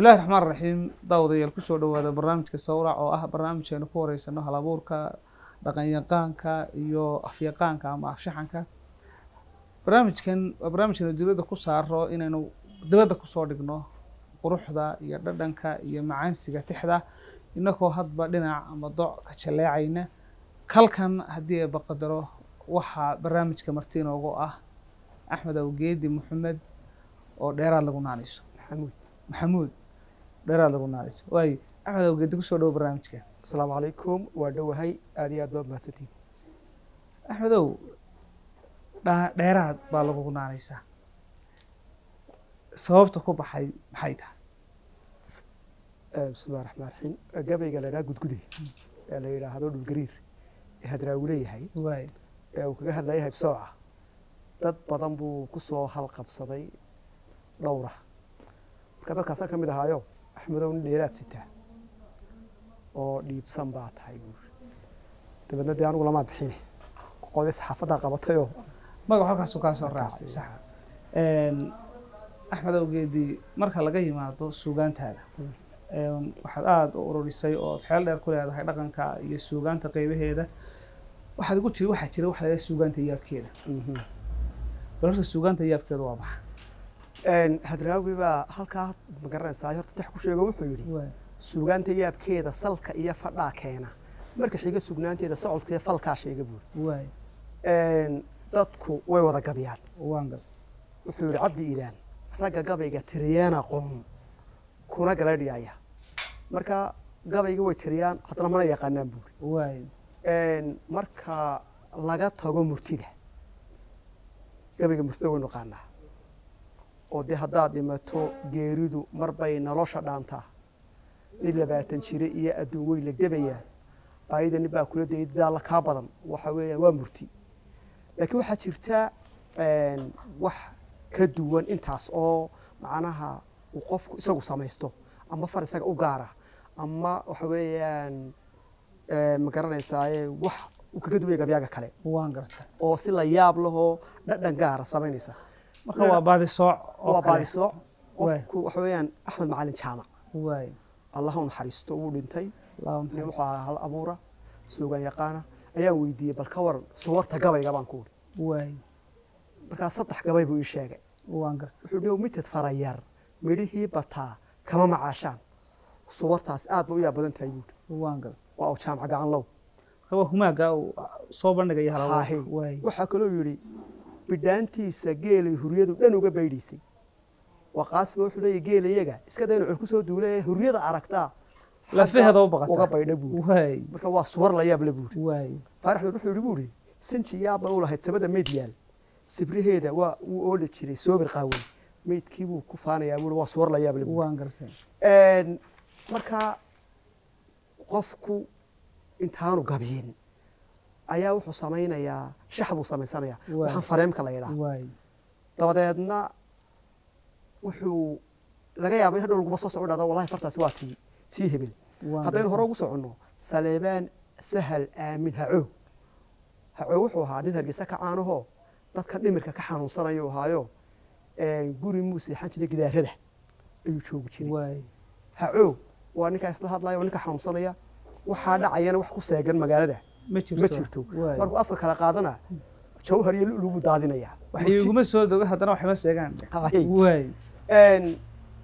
bismillahi raxmaan raxiim daawadayaal kusoo dhawaada barnaamijka sawrac oo ah barnaamij aynu ku horeysano halabuurka dhaqanyaqaanka iyo afyaqaanka ama afshaxanka barnaamijkan waa barnaamijkanu dibadda ku saaro inaynu dibadda kusoo dhigno quruxda iyo dhadhanka iyo macaansiga tixda inagoo hadba dhinac ama doc ka jaleecayna kalkan haddii ay baqadaro waxaa barnaamijka marti inoogu ah axmed awgeedi maxamed oo dheeraad lagu naanayso maxamuud maxamuud dheeraad lagu naanayso waayo axmed awgeedi kusoo dhowo barnaamijka asalaamu calaykum waa dhowahay aad iyo aad baad mahadsantiin axmedow dha- dheeraad baa lagugu naanaysaa sababta ku baxay maxay tahay Eh, bismillahi raxmaan raxiim gabayga la yidhaha gudgude ee la yidhaahdo dhulgariir ee hadraawi leeyahay waayo ee uu kaga hadlaya haybsooca dad badan buu ku soo halqabsaday dhowra marka dadkaasaan ka mid ahaayo axmedow nin dheeraad sitaa oo dhiibsan baa tahay buuri dabeedna dee anigu lamaa bixine qoday saxaafaddaa qabatayoo magac halkaasuu kaa soo raacay sax Markaas- Een, axmed awgeedi marka laga yimaado suugaantaada Mm. een, waxaad aada u ururisay oo xeel dheer ku leedahay dhaqanka iyo suugaanta qeybaheeda waxaad ugu jiri waxaa jira waxa la yidhaha suugaanta yaabkeeda Mhm. bal horta suugaanta yaabkeeda waa maxa Een, hadraawi baa halkaa magaranaysaa horta tax ku sheego wuxuu yidhi waay suugaanta yaabkeeda salka iyo fadhaa keena marka xiga sugnaanteeda socodkeeda falkaa sheega buuri waay Een, dadku way wada gabyaan waan gal wuxuu yidhi cabdi iidaan ragga gabayga tiriyaana qoom kuna galadhiyaya marka gabayga way tiriyaan haddana mana yaqaanaan buuri waay Een, marka laga tago murtida gabayga murtida waynu qaanaa oo dee haddaad dhimato geeridu mar bay nolosha dhaantaa nin labaatan jire iyo adduun wey la gebayaa baayida nin baa kula dayay daalla kaa badan waxa weeyaan waa murti laakiin waxaa jirta een, wax ka duwan intaas oo macnaha uu qofku isagu samaysto ama far isaga u gaara ama waxa weeyaan ee, ma garanaysaaye wax uu kaga duwaya gabyaaga kale waan garta oo si la yaab lahoo dhadhan gaara samaynaysa marka waa baadi sooc oo waa kale baadisooc Waay. qofku waxa weeyaan axmed macalin jaamac waay allah u naxariisto wuu dhintay laa nin maxay wuxuu ahaa hal abuura suugan yaqaana ayaan weydiiyey bal ka waran suwarta gabayga baan ku uri waay markaa saddex gabay buu ii sheegay waan garta wuxuu dhi mitid farayar midhihii bataa kama macaashaan suwartaas aad ba u yaab badan tahay buuri waan garta waa uu jaamac gacan low marka waa humaaga uu soo bandhigaya Haahi. halabuurka waay waxaa kaloo yidhi bidhaantiisa geelay huriyadu dhan uga baydhiisay waa qaasima wuxuu leeyahy geelayaga iska dayna cul ku soo duula ee huriyada aragtaa lafaheeda u uga baqata baydha buuri waay marka waa suwar la yaab le buuri waay faaraxmed wuxuu yidhi buuri sinji yaabban u lahayd sabada meyd yaal sibriheeda waa wuu ooli jiray soobir qaawan meydkii buu ku faanayaa buuri waa suwar la yaab le buuri waan gartay Een, marka qofku intaanu gabyin ayaa wuxuu samaynayaa shax buu samaysanayaa Waay. waxaan fareemka la yidhaah waay dabadeedna wuxuu laga yaaba in hadhow laguma soo soco dhahdo wallahi fartaasi waa tii tii hebel waan haddaynu hore gartay. ugu soconno saleebaan sahal aamin hacow hacow wuxuu ahaa nin hargeysa ka caanahoo dadka dhimirka ka xanuunsanayuu ahaayo een, guri muu seexan jiray gidaarada ayuu joogi jiray waay hacow waa ninkaa isla hadlaya waa ninka xanuunsanaya waxaa dhacayana wax ku seegan magaalada ma jirto ma jirto waay markuu afka kala qaadana jawhar iyo lulu buu daadinaya waxay iguma soo dogo haddana waxma seegaan Haye. waay Een,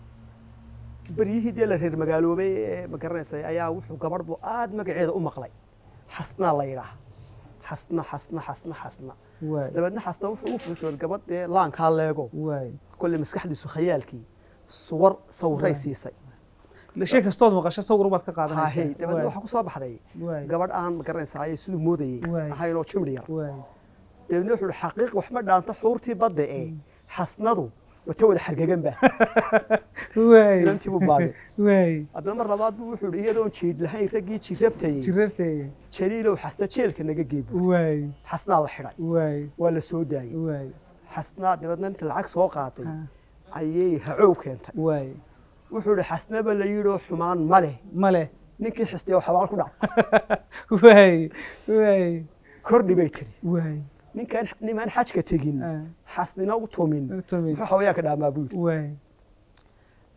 beryihii dee la reer magaaloobay ee ma garanaysay ayaa wuxuu gabadh buu aad magaceeda u maqlay xasnaa la yidhaah xasna xasna xasna xasna waay dabeedna xasna wuxuu u fiirsaday gabadh dee laankaa leego waay kolley maskaxdiisu khayaalkii suwar sawiray Waay. siisay shay kastood maqasho sawir baad ka haahey qaadanaysaa dabeedna waay waxaa ku soo baxday waay gabadh aan ma garanaysaay siduu moodayey Waay. ahaynoo jimri yar waay dabeedna wuxuu ihi xaqiiq wax ma dhaanto xuurtii badda ee xasnadu wata wada xargegan ba waay inantii buu baagay waay haddana mar labaad buu wuxuu ihi iyadoon jiid lahayn raggii jirabtayey jirarteega jaliilow xasna jeelka naga geebo waay xasnaa la xidhay waay waa la soo daayey waay xasnaa dabeedna inta lacag soo qaatay Ah, ayay hacow keentay waay wuxuu ihi xasnaba la yidhoo xumaan ma leh male ninkii xistay oo xabaal ku dhac waay waay kordhi bay tiri waay ninkaan nimaan xajka tegin Ah, xasnina u tumin Tumin. muxuu xawayaan ka dhaamaa buu yidhi waay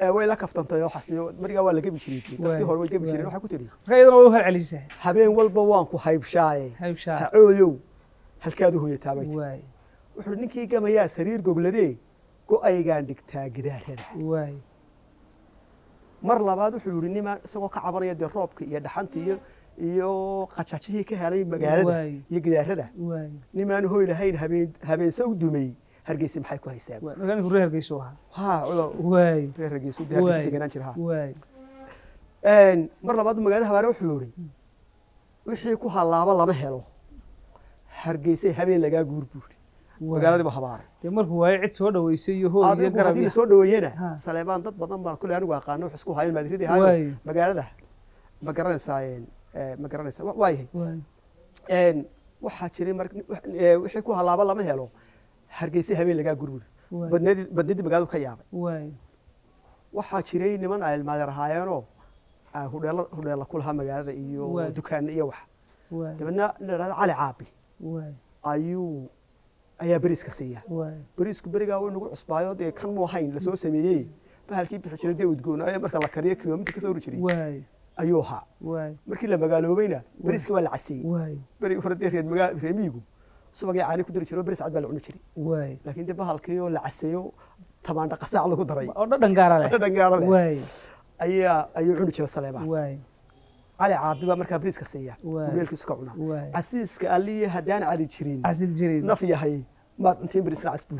ee way la kaftantay oo xasniyo marigaa waa la gebi jiray dee. dadkii Waay, hore way gebi jireen waay. waxaa ku tidhi marka iyadana way u halcelisaa habeen walba waan ku haybshaaye haybshaa hacooyow halkaad u hoyataa bay tihi waay wuxuu ninkii gamayaa sariir gogladee go-aygaan dhigtaa gidaarada waay mar labaad wuxuu yihi nimaan isagoo ka cabanaya dee roobka iyo dhaxanta iyo iyo qajajihii ka helay magaalada Waay. iyo gidaarada waay nimaan hoy lahayn habeen habeense u dumay hargeysa maxay ku haysaan waay marka ninku reer hargeysu ahaa ha cudur waay reer hargeysa dee hargeysa waay deganaan jira ha waay Een, mar labaad magaalada habaare wuxuu yihi wixii ku halaaba lama helo hargeysay habeen lagaa guur buuri waay. magaaladiiba habaare dee markuu waayo cid soo dhaweysay iyo hool iyo adigu garab haddii iyo lasoo dhaweeyena Ha. saleebaan dad badan baan kule anigu aqaano wax isku hayan maadridi hayo waay magaalada ma garanaysaa een, ee, ma garanaysaa wa- waayahay waay Een, waxaa jiray mar ee, wixii ku halaaba lama helo hargeysa habeen lagaa gurburi waay badnadii badnadii magaaladu ka yaabay waay waxaa jiray niman ay ilmaadeer ahaayeenoo ah, hudheela hudheela ku lahaa magaalada iyo Waay. dukaana iyo wax waay dabeedna nin la dhahdo cali caabi waay ayuu ayaa beriiska siiya waay beriisku berigaa way nagu cusbaayo dee kan mu ahayn lasoo sameeyey bahalkii bixi jiray dee udgoonaayo marka la kariyo kilomitir kasoo ori jiray waay ayuu ahaa waay markii la magaaloobayna beriiska waa la caseeyey waay beri hore dee reer magaa reer miyigu subagii caani ku dari jiray oo beris cad baa la cuni jiray waay laakiin dee bahalkii oo la caseeyo tamaandha qasaac lagu daray oo dhadhan gaara leh dhadhan gaara leh waay ayaa ayuu cuni jiray saleebaan waay cali caabi baa markaa beriiska siiya Waay. ugeelkiisu ka cunaa waay casiiska aliya haddaan cali jirin casil jirin naf yahay maad cuntiin beriisna casbuud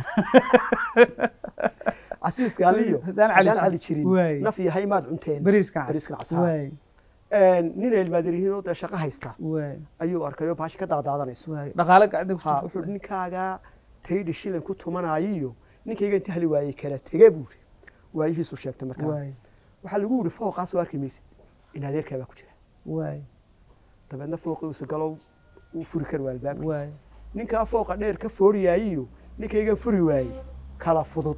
casiiska aliyo Haddaan cali haddaan cali jirin. jirin Waay. naf yahay maad cunteen beriiskan cas beriiskan cas, ha. waay nin ilmaadir yihiin oo dee shaqo haysta waay ayuu arkayoo baashi ka daadaadanayso waay dhaqaale gacanta ku ha jirta. wuxuu ninkaagaa taydhi shilin ku tumanaayiyo ninkayga inta hali waayey kala tege buuri waayihiisu sheegtay markaa waay waxaa lagu yidhi fooqaas soo arki maysid in adeerkaa baa ku jira waay dabeedna fooqiisu galow uu furi kari waa albaabka waay ninkaa fooqa dheer ka fooriyaayiyo ninkaygan furi waayey kala fudud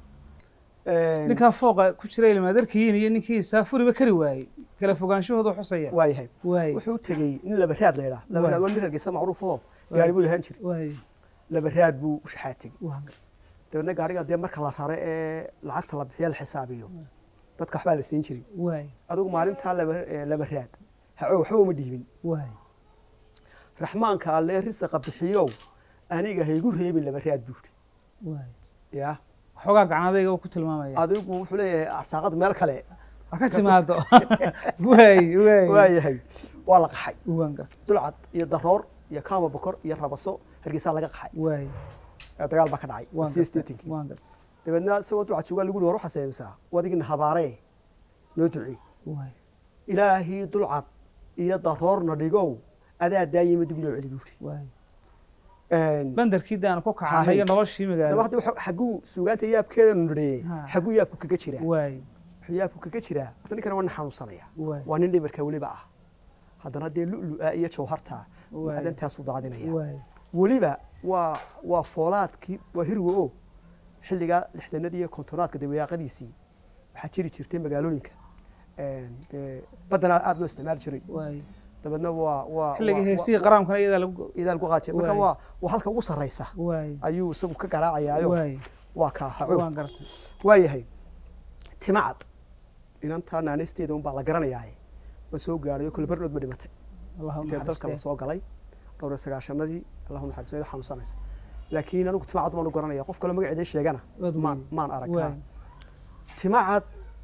Een, ninkaa fooqa ku jira ilmaadarkiin iyo ninkii saafuriba kari waayey kala fogaanshahooda xusaya waa yahay waay wuxuu tegey nin labaraad la yidhaa labaraad waa nin hargeysa macruuf oo Waay. gaari buu lahaan jiray waay labaraad buu u shaxaa tegey waa dabeedna gaariga dee marka la rare ee lacagta la bixiya la xisaabiyo dadka waxbaa la siin jiray waay adigu maalintaa laba ee, laba raad haco waxba uma dhiibin waay raxmaanka alle risaqa bixiyow aniga haygu reebin laba raad buuri waay ya waxoogaa gacanadayga uu ku tilmaamaya adigu wuxuu leeyahay arsaaqada meel kale ha ka timaado waay waay waa yahay waa la qaxay waan garta dulcad iyo daroor iyo kaama bokor iyo rabaso hargeysaa laga qaxay waay ee dagaal baa ka dhacay waan sideed garta sideetankii waan garta dabeedna isagoo dulcad joogaa lagu yihi war waxaad samaysaa wadigina habaaree noo ducee waay ilaahii dulcad iyo daroorna dhigow adaa daayima dib noo celi buuri waay Een, bandarkii daan ku kacay iyo noloshii daba magaalo hadda waxa- xagguu suugaanta yaabkeeda nudheye Ha. xagguu yaabku kaga jiraa waay wuxuu yaabku kaga jiraa horta ninkana waa nin xanuunsanaya waay waa nin dhimarka weliba ah haddana dee lu'lu'a iyo jawharta waay macdantaasuu daadinaya waay weliba waa waa foolaadkii waa hirwa o xilligaa lixdanadii iyo kontonaadka dawayaaqadiisii waxaa jiri jirtay magaalooyinka Een, dee badanaa aada loo isticmaali jiray waay dabeedna waa waa xilliga waa- heesihii waa- qaraamkana iyadaa lagu idaal ku qaajay marka Waay. waa waa halka ugu sarraysa waay ayuu isagu ka garaacayaayo waay waa kaa haco waan gartay waa yahay timacad inantaa naanaysteeda unbaa la garanayaaye waa soo gaadhay oo kale bardhood ma dhimatay allahu intee dalka la naxariistee soo galay dhowr iyo sagaashanadii allahu naxariiso iyadoo xanuunsanaysa laakiin anigu timacad baan u garanaya qof kale magaceeda sheegana Waad maan weyn. maan arag waay timacad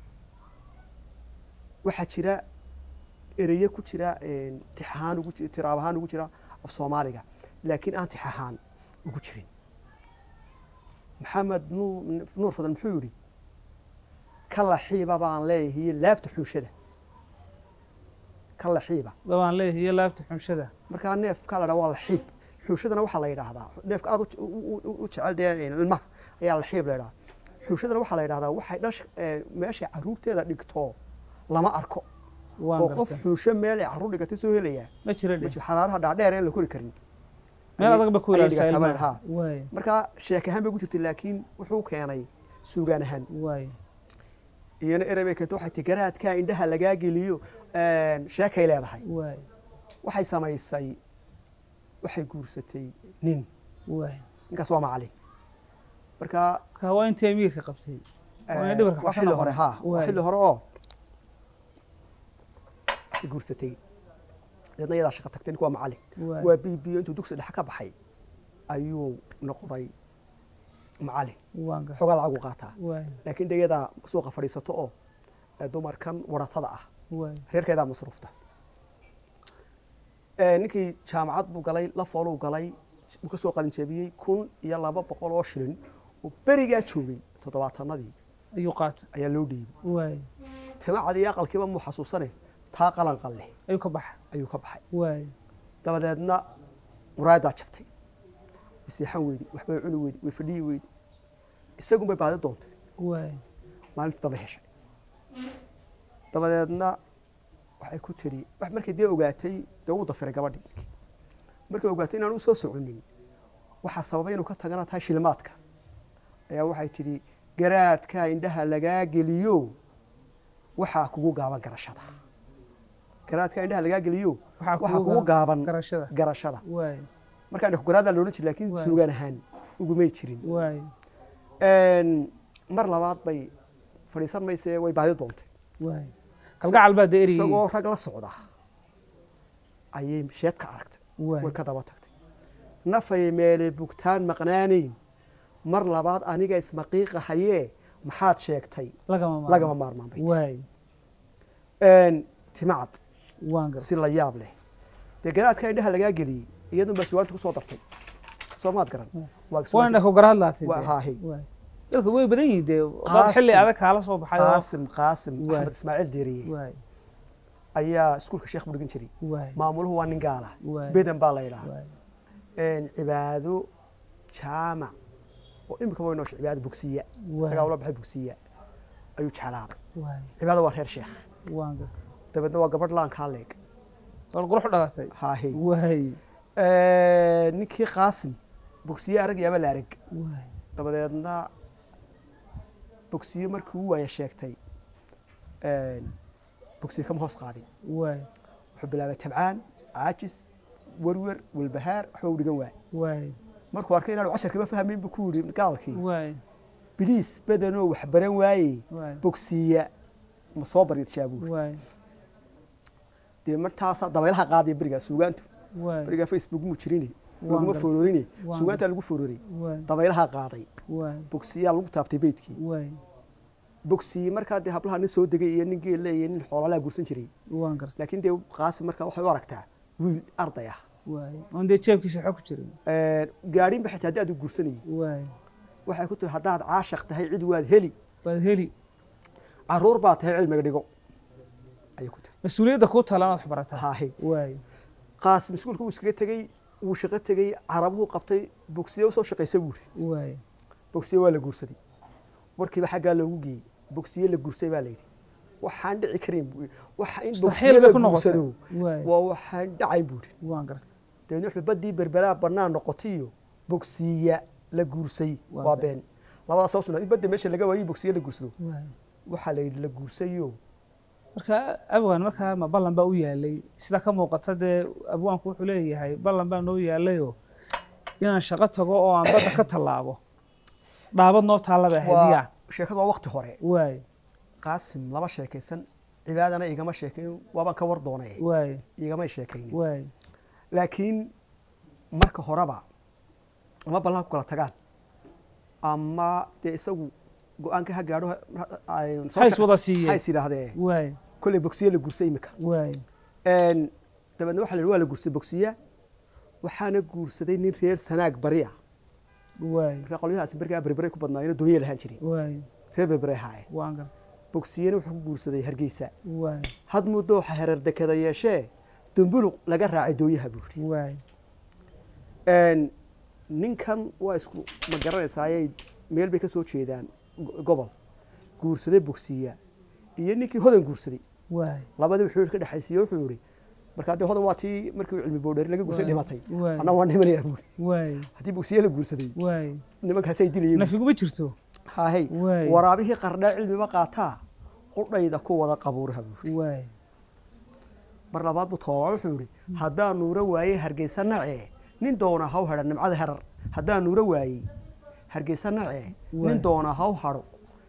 waxaa jira ereye ku jira een, tix ahaan ugu ji- tiraab ahaan ugu jira af soomaaliga laakiin aan tix ahaan ugu jirin maxamed nuur nuur fadan muxuu yidhi ka laxiiba baan leeyahay laabta xuushada ka laxiiba dabaan leeyahay iyo laabta xunshada markaa neefka la dhaa waa laxiib xuushadana waxaa la yidhaahdaa neefka aad u je- u- u- u jecel dee ilmaha ayaa laxiib la yidhahdaa xuushadana waxaa la yidhahdaa waxay dhash ee, meeshay caruurteeda dhigto lama arko waan oo qof gartay xuusho meel ay caruur dhigatay soo helayaa ma jira ma dhe jiro xaraaraha dhaadheer aan la kori karin meel adag ba ku ayay ilaalisa dhigataa baa la ilmaha dhahaa. waay markaa sheek ahaan bay ku jirtay laakiin wuxuu keenay suugaan ahaan waay iyana erey bay keentay waxay ti garaadkaa indhaha lagaa geliyo een, sheekay leedahay waay waxay samaysay waxay guursatay nin waay ninkaas waa macalin marka ka waa intii amiirka qabtay Waa inay dhibarka waa ka xilli noqon. hore haa waa Waay. xilli hore oo waxay guursatay deedna iyadaa shaqo tagtay ninku waa macallin waay waa biibiyo intuu dugsi dhexe ka baxay ayuu noqday macallin waan gartay xoogaa lacag u qaataa waay laakiin de iyadaa suuqa fadhiisato oo ee dumarkan waratada ah waay reerkeedaa masruufta Ee, ninkii jaamacad buu galay la fooluu galay buu ka soo qalin jebiyey kun iyo laba boqol oo shilin oo berigaa joogay toddobaatanadii ayuu qaatay ayaa loo dhiibay waay timacad iyo aqalkiiba muu xasuusane taa qalan qalle ayuu ka baxa ayuu ka baxay waay dabadeedna muraayadaa jabtay way seexan weydi waxbay cuni weydi way fadhiyi weydi isagun bay baadi doontay waay maalintii dambe heshay dabadeedna waxay ku tiri wax markay dee ogaatay dee ugu dafiray gabadhii ninkii markay ogaatay inaan u soo soconin waxaa sababay inuu ka tagana tahay shilimaadka ayaa waxay tidhi garaadka indhaha lagaa geliyo waxaa kugu gaaban garashada garaadka indhaha lagaa geliyo Waxaa waxaa kugu kugu gaaban garashada garashada waay markaa indha garaadaa loodhan jiri laakiin Waay. suugaan ahaan ugumay jirin waay mar labaad bay fadhiisan mayse way baadi doontay waay kalgacal baa dee eriyey isagoo rag la socda ayay sheed ka aragtay waay way ka daba tagtay nafay meele bugtaan maqnaanayn mar labaad aniga ismaqiiqa hayee maxaad sheegtay lagama maarmo. lagama maarmaan bay waay tiri. timacad waan gartay si la yaab leh dee garaadka indhaha lagaa geliyey iyadun baa suwaanta kusoo dartay soo maad garan Waay. waa waan suwaanta- indha ku garad laatay waa dee. haahi waay dadka way badan yihiin dee dad Qaasim. xilli adag kaala soo baxay oo- qaasim qaasim Waay. axmed ismaaciil deeriye waay ayaa iskuulka sheekh bu dhigan jiray waay maamuluhu waa nin gaala Waay. bedan baa la yidhaha waay cibaado jaamac oo imika way noosha cibaado bugsiya Waay. isagaa ula baxay bugsiya ayuu jeclaaday waay cibaado waa reer sheekh waan gartay dabeedna waa gabadh laankaa leeg sool qurux dhalatay haahe waay ninkii qaasim bugsiye arag yaaba la arag waay dabadeedna bugsiye markii uu waaya sheegtay bugsiye kama hoos qaadin waay wuxuu bilaabay tabcaan caajis werwer walbahaar waxba u dhigan waay waay markuu arkay inaanu casharkiiba fahmayn buu ku yidhi gaalkii waay biliis badanoo wax baran waaye waay bogsiiya ma soo baryo tishaabuur waay dee martaasaa dabaylaha qaadaya berigaa suugaantu waay berigaa facebook muu jirine Waan laguma gartay. foororine Waan suugaantaa lagu foororay waay dabaylaha qaaday waay bogsiyaa lagu taabtay beydkii waay bogsiye markaa dee hablaha nin soo degay iyo nin geelle iyo nin xoolalaha guursan jiray waan gartay laakiin dee qaasim markaa waxay u aragtaa wiil arday ah waay oon dee jeebkiisa xog ku jirin gaadhinba xitaa haddii aad u guursanayay waay waxay ku tiri haddaad caashaq tahay cid waad heli waad heli caruur baa tahay cilmiga dhigo ayay ku tiri mas-uuliyadda kuu taala inaad wax barataa haahe waay qaasim iskuulka wuu iskaga tegey wuu shaqo tegey carabuhu qabtay bogsiye usoo shaqaysa buuri waay bogsiye waa la guursaday warkiiba xaggaa loogu geeyey bogsiye la guursay baa layidhi waxaan dhici karayn buu yidhi. waxa in mustaxiil bogsiye bay la ku noqotay guursado waay waa waxaan dhacayn buu yidhi waan gartay dabeedna wuxuu baddii berberaa bannaan noqotayo bogsiya la guursay Waa waa been. been labadaas soo sugnaa in badda meesha laga waayey bogsiye la guursado waay waxaa la yidhi la guursayo marka abwaan markaa ma ballan baa u yaalay sida ka muuqata dee abwaanku wuxuu leeyahay ballan baa noo yaalayoo inaan shaqo tago oo aan badda ka tallaabo dhaabad noo taalla bay ahayd waa yaa sheekadu waa waqti hore waay qaasim lama sheekaysan cibaadana igama sheekayn waabaan ka war doonay waay igamay sheekaynin waay laakiin marka horeba ama ballan ku kala tagaan ama dee isagu go-aanka ha gaadho ay soo hays shaqa- wada siiyey hays yidhaahdee waay kolley bogsiye la guursay imika waay dabeedna waxa la yidhi waa la guursay bogsiya waxaana guursaday nin reer sanaag bari ah waay marka qolyahaasi bergaa berberay ku badnaayeen oo doonye lahaan jirin waay reer berberay haaye waan gartay bogsiyena wuxuu ku guursaday hargeysa waay had muddo waxa hereer dekada yeeshee dumbuluq laga raacay doonyaha buuri waay ninkan waa isku ma garanaysaaye meel bay ka soo jeedaan go- gobol guursaday bogsiya iyo ninkii hodan guursaday waay labadii wuxuu ka dhexaysiiye wuxuu yihi marka haddii hodan waa tii markii uu cilmi boodheeri laga guursaday Waay. dhimatay Waay. anna waan dhimanayaa buuri waay haddii bogsiye la guursaday waay nimankaasay dilayeen buuri. nafiguma jirto haahey Waay. waraabihii qardhaa cilmiba qaataa qudhayda ku wada qabuuraha buuri waay mar labaad buu toobaa wuxuu yihi haddaan nuuro waayey hargeysa nacee nin doona haw hadha nimcada herar haddaan nuuro waayey hargeysa nacee Waay. nin doona haw hadho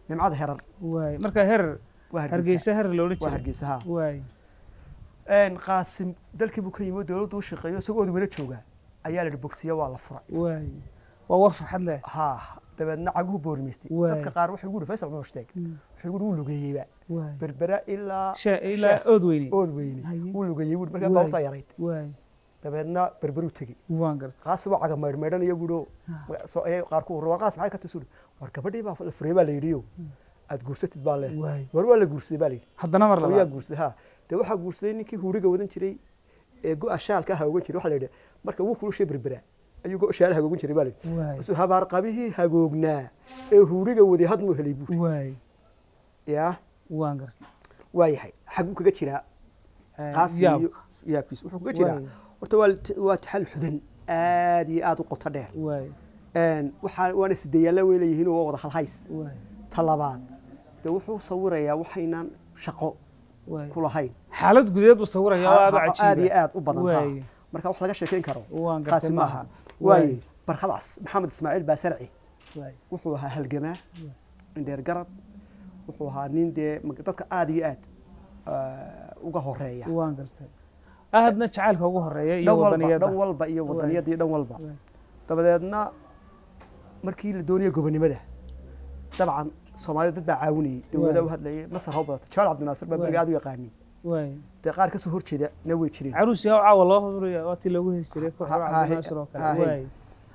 nimcada herar waay marka herer waa hargeysa hargeysa herer la odhan waa jiray hargeysa ha waay Een, qaasim dalkii buu ka yimi oo dowladdu u shaqeeyo isagoo odweyne jooga ayaa la yidhi bogsiya waa la furay waay waa war farxad leh ha dabeedna caguhu boormaystay Waay. dadka qaar waxay ugu yidhi faysal cumar shteeg Mm. waxay ugu yidhi wuu lugeeyeyba waay berbera ilaa Shee- ilaa Sheekh. ood weyne ood weyne Haye. wuu lugeeyey buui markaa Waay. baabuurtaa yarayd waay dabeedna berberuu tegey waan garta qaasi waa caga maydhmaydhanayo buuo qaar ku war qaas maxay ka tasuri war gabadhii baa la furay baa la yidhiyo aad guursatid baa le waay war waa la guursaday baa la yidhi haddana mar oo yaa labaad guursaday ha dee waxaa guursaday ninkii huuriga wadan jiray ee go-a shaalka aha ogan jiray waxaa la yidhi marka wuu kulushay berbera ayuu go shaalaha hagoogan jiray baa la yidhi waay isu habaar qabihii hagoognaa ee huuriga waday hadmuu helay buuri waay yaa waan garta waa yahay xaguu kaga jiraa qaasi iyo yaabkiis wuxuu kaga jiraa waay horta waa waa taxal xudan aad iyo aad u qoto dheer waay Een, waxaa waana sideeyaalla way leeyihiin oo waa wada halhays waay ta labaad dee wuxuu sawirayaa waxaynan shaqo waay ku lahayn xaalad gudeed uu sawiraya oo aad u aad cajiiba iyo aad u badan ha. waay marka wax laga sheekayn karo waan gartay qaasi maaha waay waaye barkhadaas maxamed ismaaciil baasarci waay wuxuu ahaa halgamaa indheer garad wuxuu ahaa nin dee mag- dadka aad iyo aad ah, uga horeeya waan gartay aadna jacaylka ugu horeeya iyo dhan walba wadaniyada dhan walba iyo Waay. wadaniyadii dhan walba Waay. dabadeedna markii la doonaya gobonimada dabcan soomaalida dad baa caawinayay dowladaa Waay. u hadlayay masar ha u badata jamaal cabdinaasir baa Waay. beriga aad u yaqaanin waay dee qaar kasoo horjeeda na way jireen caruus yaa caawa loo huraya waa tii loogu hesi jiray koox Ha- ha- cabdinaasir oo kale ha- waay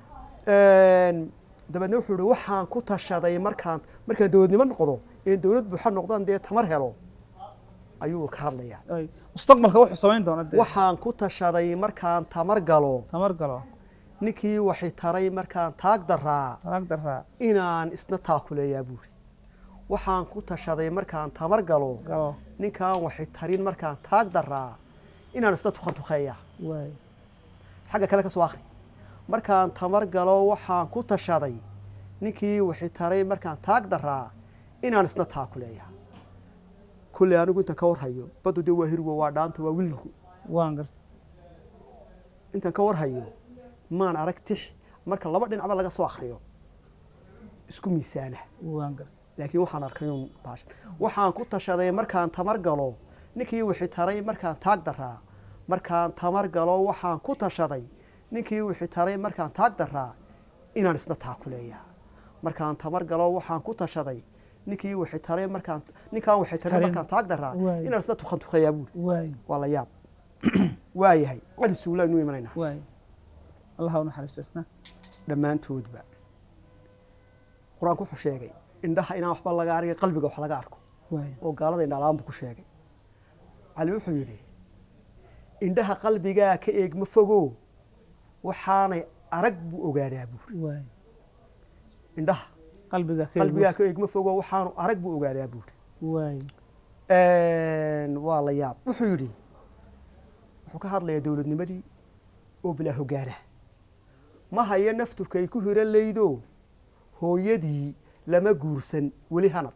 Een, dabeedna wuxuu ihi waxaan ku tashaday markaan markaan dowladnimo noqdo in dowlad buuxa noqdaan dee tamar helo ayuu ka hadlayaa Ay, mustaqbalka wuxuu samayn doona dee waxaan ku tashaday markaan tamar galo tamar galo ninkii waxay taray markaan taag daraa talaag daraa inaan isna taakuleeyaa buuri waxaan ku tashaday markaan tamar galo galo ninkaan waxay tarin markaan taag daraa inaan isna tukan tukeeyaa waay xagga kale ka soo akhri markaan tamar galo waxaan ku tashaday ninkii waxay taray markaan taag daraa inaan isna taakuleeyaa kulley anigu intaan ka warhayo baddu dee waa hirwo waa dhaanto waa willigu waan garta intaan ka warhayo maan arag tix marka laba dhinacba laga soo akhriyo isku miisaana waan garta laakiin waxaan arkay uun baasha waxaan ku tashaday markaan tamar galo ninkii wixii taray markaan taag daraa markaan tamar galo waxaan ku tashaday ninkii wixii taray markaan taag daraa inaan isna taakuleeyaa markaan tamar galo waxaan ku tashaday ninkii wixii taray markaan ninkaan wixii taray Tarin. markaan taag daraa Waay. inaan isna tukan tukayaa buuri waay waa la yaab waayahay cali suulaa inuu imanaynaa waay allah u naxariista isna dhammaantoodba qur-aanku wuxuu sheegay indhaha inaan waxba laga argay qalbiga wax laga arko waay oo gaalada indhalaan buu ku sheegay cali wuxuu yidhi indhaha qalbigaa ka eegma fogo waxaanay arag buu ogaadaa buuri waay indhaha qalbiga ka qalbigaa ka eegma fogo waxaanu arag buu ogaadaa buuri waay waa la yaab wuxuu yidhi wuxuu ka hadlayaa dowladnimadii oo bilaa hogaana ma hayo nafturkay ku hiro laydo hooyadii lama guursan weli hanad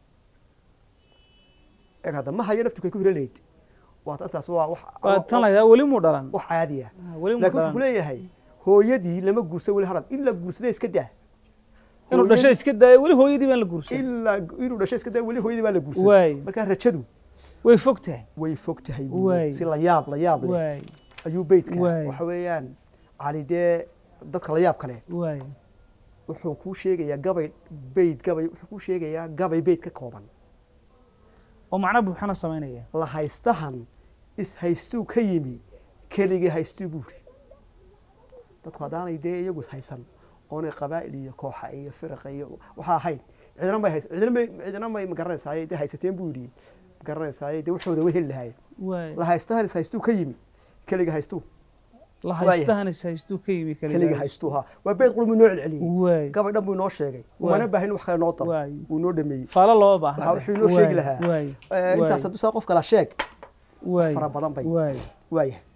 eeg hadda ma hayo nafturkay ku hiro layd waa intaas waa wax waa tan layaa weli muu dhalan wax caadi ah Ah, weli muu laakiin wuxuu ku dhalan leeyahay hooyadii lama guursan weli hanad in la guursada iska daa inuu dhasho iska daayo weli hooyadii baan la guursan ilaa inuu dhasho iska daa weli hooyadii baa la guursan waay markaa rajadu way fog tahay way fog tahay buu Waay. yidhi. si la yaab la yaab leh waay ayuu beydka Waay. waxa weeyaan cali dee dadka la yaab kale waay wuxuu kuu sheegayaa gabay beyd gabay wuxuu kuu sheegayaa gabay beyd ka kooban oo macno buuxana samaynaya la haystahan is-haystuu ka yimi keligii haystuu buuri dadku haddaanay dee iyagu is-haysan oonay qabaa'il iyo kooxa iyo firaqa iyo waxaa ahayn cidina may hays cidina may cidina may magaranaysaay dee haysateen buu yidhi magaranaysaay dee waxooda way heli lahaayeen waay la haystahan is-haystuu ka yimi keligii haystuu la waaya. haystahanis haystuu ka yimi keligii haystuu ha waa beyd qurmi noo celceliyey waay gabay dhan buu inoo sheegay Waay. umana baahin wax kale noo daro waay wuu inoo dhameeyey faalo loo baahna Waxa wuxuu inoo sheegi lahaa. waay Eh, intaas hadduu saa qof kala sheeg waay fara badan bay waay waaya